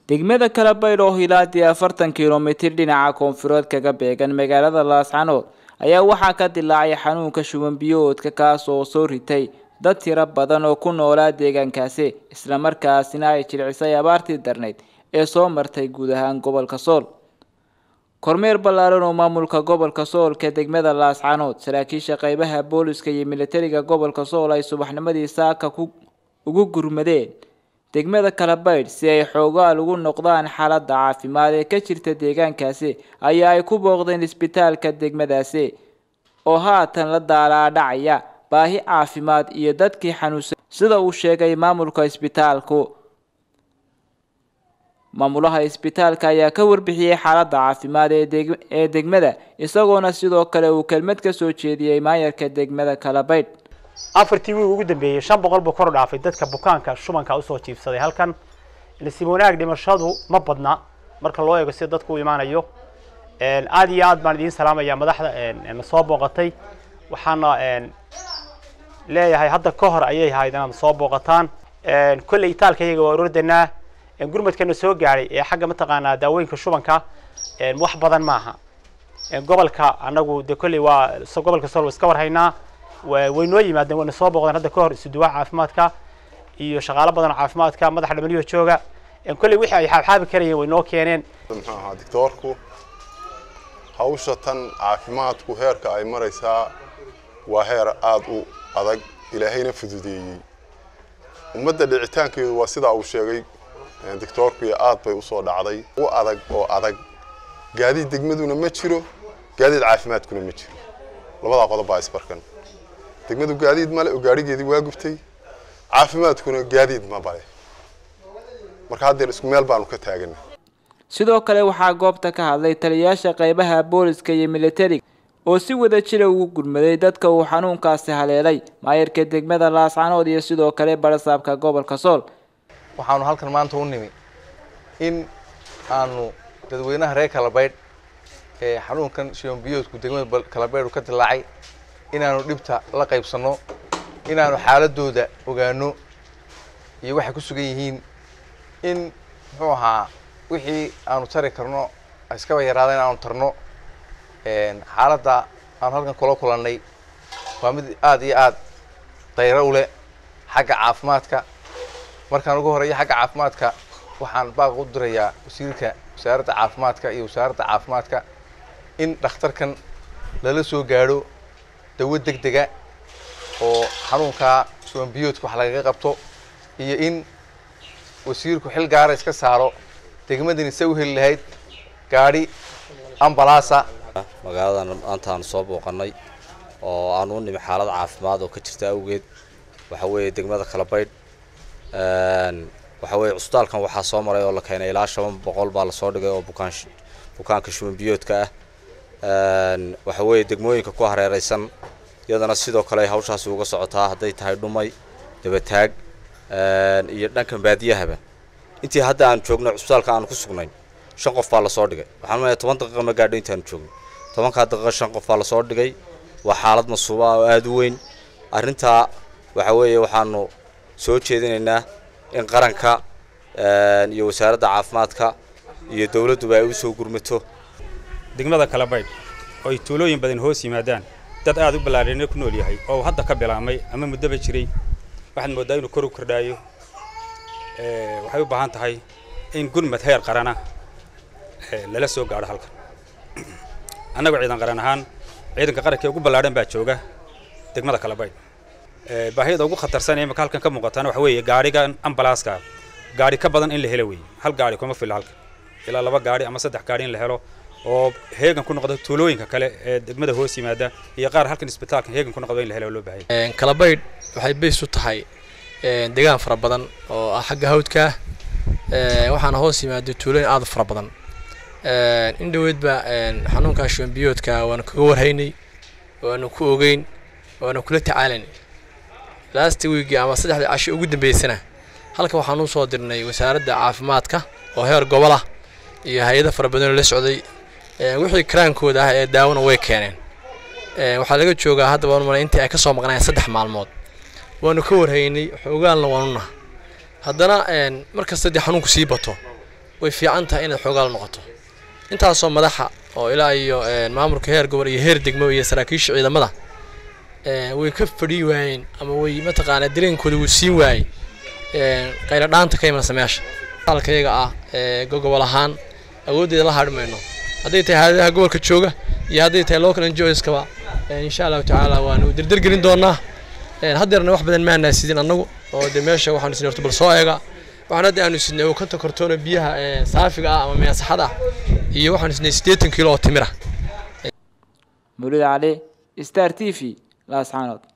degmada kalabaydh oo hilaadii afartan kilomitir dhinaca koonfureed kaga beegan magaalada laascanood ayaa waxaa ka dilaacay xanuunka shuban biyoodka kaas oo soo ritay dad tiro badan oo ku noolaa deegaankaasi islamarkaasina ay jilcisay abaartii darnayd ee soo martay guud ahaan gobolka sool kormeer ballaaran oo maamulka gobolka soolka degmada laascanood saraakiisha qeybaha booliska iyo militariga gobolka sool ay subaxnimadii saaka ugu gurmadeen degmada kalabaydh si ay xoogaal ugu noqdaan xaaladda caafimaad ee ka jirta deegaankaasi ayaa ay ku booqdeen isbitaalka degmadaasi oo haatan la daalaadhacaya baahi caafimaad iyo dadkii xanuunsan sida uu sheegay maamulka isbitaalku maamulaha isbitaalka ayaa ka warbixiyey xaaladda caafimaad ee degmada isagoona sidoo kale uu kelmad ka soo jeediyey maayarka degmada kalabaydh afartii wiig ugu dambeeyey shan boqol buu kor u dhaafay dadka bukaanka shubanka usoo jiibsaday halkan nasiib wanaag dhimashadu ma badna marka loo eego sida dadku u imaanayo aada iyo aad baan idiin salaamaya madaxda na soo booqatay waxaana leeyahay hadda ka hor ayay ahayd inaad soo booqataan kolley itaalka iyaga waa orordanaa gurmadkana soo gaadhay ee xagga mataqaanaa daawooyinka shubanka wax badan maaha gobolka anagu de kolley waa gobolka sol iska warhaynaa way noo yimaadeen wayna soo booqdeen hadda ka hor isuduwaha caafimaadka iyo shaqaalo badan oo caafimaadka madaxa dhamaliyo jooga kolley wixii ay xaabxaabi karayeen way noo keeneen muxuu ahaa doctoorku hawsha tan caafimaadku heerka ay maraysaa waa heer aada u adag ilaahayna fududeeyey ummadda dhicitaankeedu waa sidaa uu sheegay doctoorku iyo aad bay usoo dhacday u adag oo adag gaadiid degmaduna ma jiro gaadiid caafimaadkuna ma jiro labadaa qodob baa isbarkan degmadu gaadiid male oo gaadhigeedii waa gubtay caafimaadkuna gaadiid ma bale marka haddeer isku meel baanu ka taagana sidoo kale waxaa goobta ka hadlay taliyayaasha qeybaha booliska iyo militariga oo si wada jira ugu gurmaday dadka uu xanuunkaasi haleelay maayarka degmada laascanood iyo sidoo kale barasaabka gobolka sool waxaanu halkan maanta u nimi in aanu dadweynaha reer kalabaydh ee xanuunkan shibanbiyoodku degmada kalabaydhu ka dilaacay inaanu dhibta la qaybsanno inaanu xaaladooda ogaano iyo waxay ku sugan yihiin in muxuu ahaa wixii aanu tari karno iskaba yaraada in aanu tarno xaaladda aanu halkan kula kulannay waa mid aada iyo aada dayro u leh xagga caafimaadka markaan ugu horeeya xagga caafimaadka waxaan baaq u dirayaa wasiirka wasaaradda caafimaadka iyo wasaaradda caafimaadka in dhakhtarkan lala soo gaadho dawo deg dega oo xanuunkaa shubanbiyoodka wax lagaga qabto iyo in wasiirku xil gaara iska saaro degmadani se u heli lahayd gaadhi ambalaasa magaaladan maanta aanu soo booqanay oo aanu u nimi xaalad caafimaad oo ka jirta awgeed waxa weeye degmada kalabaydh waxa weeye cusbitaalkan waxaa soo maray oo la keenay ilaa shan boqol baa lasoo dhigay oo bukaan bukaanka shubanbiyoodka ah waxa weeye degmooyinka ku hareereysan iyadana sidoo kale ay hawshaasi uga socotaa hadday tahay dhumay dabataag iyo dhankan baadiyahaba intii hadda aan joogno cusbitaalka aanu ku sugnayn shan qof baa lasoo dhigay waxaan leeyahay toban daqiiqa ma gaadho intaanu joogno tobankaa daqiiqa shan qof baa lasoo dhigay waa xaalad masuuba oo aada u weyn arrintaa waxa weeye waxaanu soo jeedinaynaa in qaranka iyo wasaaradda caafimaadka iyo dowladduba ay u soo gurmato degmada kalabaydh oo ay tuulooyin badan hoos yimaadaan dad aada u ballaadhina ku nool yahay oo hadda ka bilaabmay ama muddoba jiray waxaad mooddaa inuu kor u kordhaayo waxay u baahan tahay in gurmad heer qarana lala soo gaadho halkan annagu ciidan qaran ahaan ciidanka qaranka ugu ballaadhan baa jooga degmada kalabaydh baahida ugu khatarsan ee imika halkan ka muuqatana waxa weeye gaadhigan ambalaaska gaadhi ka badan in la helo weeye hal gaadhi kuma filla halkan ilaa laba gaadhi ama saddex gaadhi in la helo oo heegan ku noqda tuulooyinka kale ee degmada hoos yimaada iyo qaar halkan isbitaalka heegan ku noqda in la helo loo baahay kalabaydh waxay bays u tahay deegaan fara badan oo ah xagga hawdka waxaana hoos yimaada tuulooyin aada fara badan in dhoweedba xanuunkaa shubanbiyoodka waanu kaga warhaynay waanu ku ogeyn waanu kula tacaalaynay last week ama saddexdii casho ugu dambeysana halkan waxaan usoo dirnay wasaaradda caafimaadka oo heer gobol ah iyo hay-ado fara badanoo la socday wixii karaankooda ah ee daawona way keeneen waxaa laga joogaa hadda waan malay intii ay kasoo maqnaayeen saddex maalmood waanu ka warhaynay xoogaalna waanu naha haddana markasta dee xanuunku sii bato way fiican tahay inaad xoogaal noqoto intaasoo madaxa oo ilaa iyo maamulka heer gobol iyo heer degmo iyo saraakiisha ciidamada way ka fadhi waayeen ama way mataqaanaa dareenkooda wuu siin waayey qaylo dhaanta ka imanaysa meesha alkayaga ah gogobol ahaan awooddeeda la hadhi mayno hadday tahay hayadaha gobolka jooga iyo hadday tahay local enjoyskaba insha allahu tacaala waanu derdergelin doonaa haddeerna wax badan maanaa sidin annagu oo dee meesha waxaanu sidnay horta bal soo eega waxaan hadda aanu sidnay oo konton kartoona biyaha saafiga ah ama meesaxada ah iyo waxaanu sidnay siddeetan kiilo oo timir ah mawlid cali star t v laascaanood